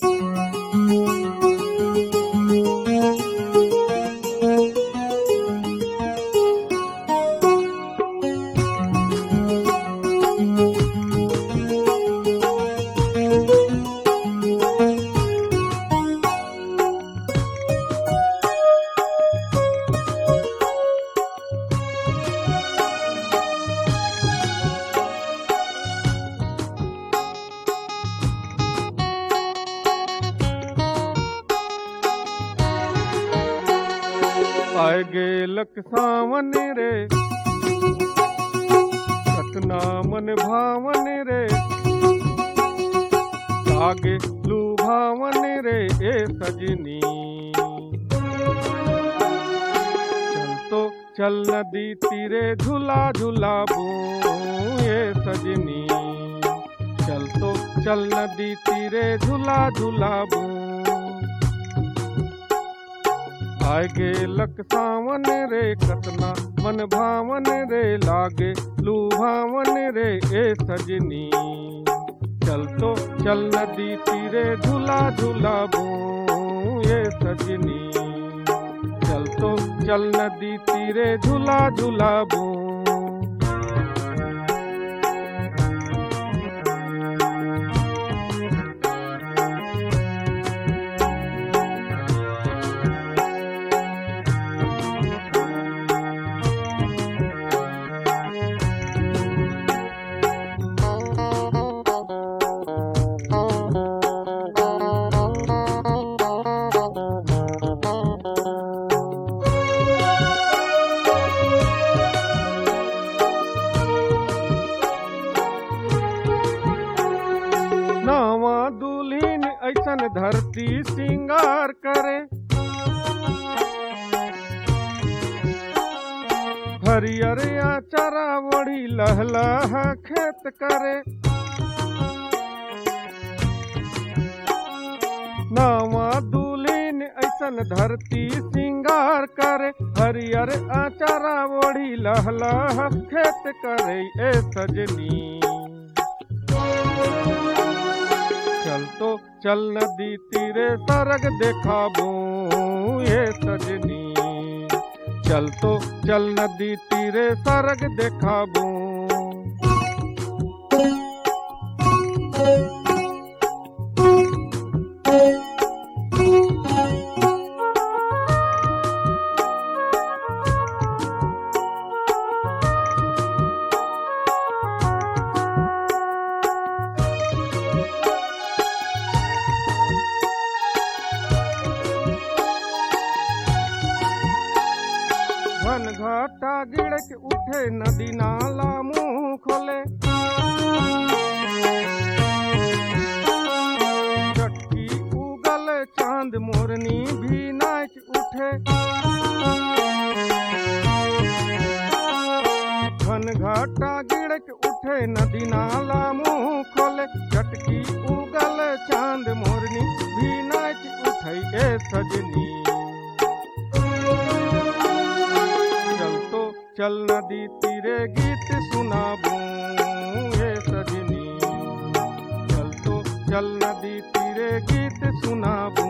आए गेलक सावन रे सतना मन भावन रे लागे लुभावन रे ए सजनी चल तो चल नदी तीरे झूला झूलाबू ए सजनी चल तो चल नदी तीरे झूला झूलाबू आए गेलक सावन रे कतना मन भावन रे लागे लुभावन रे ए सजनी चल तो चल नदी तीरे झूला झूलाबू ए सजनी चल तो चल नदी तीरे झूला झूलाबू नावा दुल्हीन ऐसन धरती सिंगार करे हरियर आचारा वड़ी लहलह खेत करे नावा दुल्हीन ऐसन धरती सिंगार करे हरियर आचारा वड़ी लहलह खेत करे ए सजनी चल तो चल नदी तीरे सरग देखाबू ये सजनी चल तो चल नदी तीरे सरग देखाबू घन घाटा गिड़क उठे नदी नाला मुंह खोले चटकी उगल चांद मोरनी भी नाच उठे घन घाटा गिड़क उठे नदी नाला मुंह खोले चटकी उगल चांद मोरनी भी नाच उठे ए सजनी चल तो चल नदी तीरे गीत सुनाबू हे सजनी चल तो चल नदी तीरे गीत सुनाबू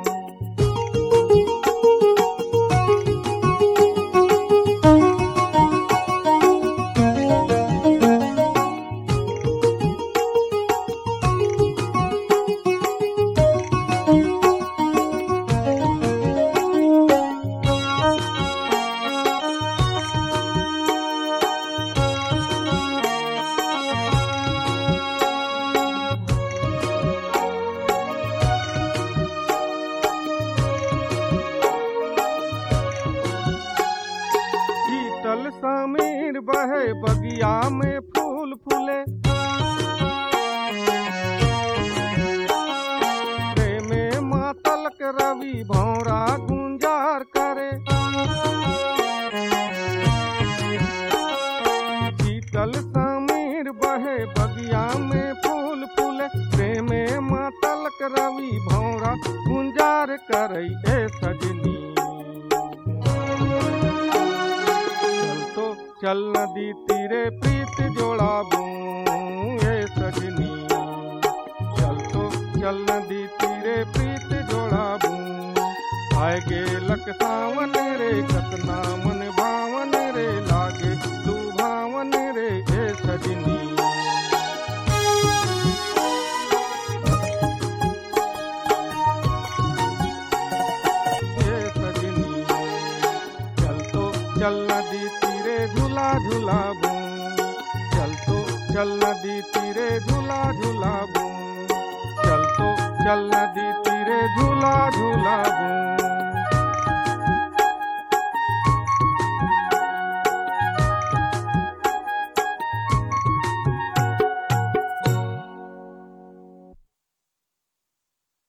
शीतल समीर बहे बगिया में फूल फूले प्रेमे मातलक रवि भौरा गुंजार करे शीतल समीर बहे बगिया में फूल फूले प्रेमे मातलक रवि भौरा गुंजार करे ए सजनी चल तो चल नदी तीरे प्रीत जोड़ाबू ए सजनी चल तो चल नदी तीरे प्रीत जोड़ाबू आए गे लक सावन रे कतना मन भावन रे लागे लुभावन रे ए सजनी ए सजनी चल तो चल नदी तीरे झूला झूलाबू चल तो चल नदी तीरे झूला झूलाबू चल तो चल नदी तीरे झूला झूलाबू